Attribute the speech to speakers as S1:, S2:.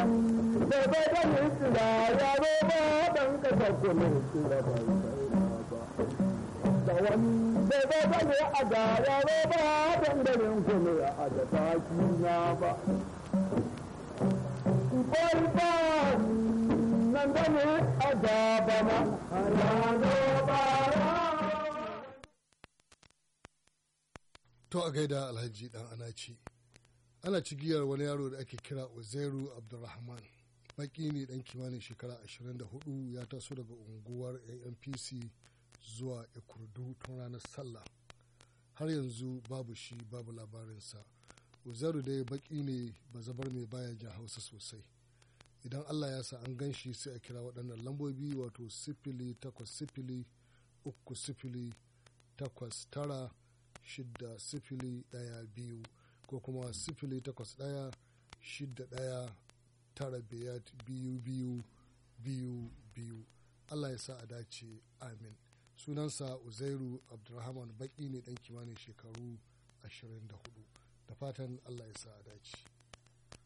S1: da bai da mutula ya zo ba dan kasa kuma mutula ba da wani da bai da ne a da ya zo ba dan garin kuma a da taki na ba kwai ba nan da ne a da ba ma ya zo ba
S2: To a gaida Alhaji dan Anaci. Ana cigiyar wani yaro da ake kira Uzairu Abdulrahman. Baki ne dan kimanin shekara 24 ya taso daga unguwar ANPC zuwa Ikurdu tun ranar Sallah. Har yanzu babu shi babu labarinsa. Uzairu dai baki ne bazabar mai baya jan Hausa sosai. Idan Allah ya sa an gan shi sai a kira waɗannan lambobi wato sifili takwas sifili uku sifili takwas tara shidda sifili ɗaya biyu ko kuma sifili takwas ɗaya shidda ɗaya tara biyar biyu biyu biyu biyu Allah ya sa a dace amin sunansa uzairu abdulrahman baki ne ɗan kimanin shekaru 24 da fatan Allah ya sa a dace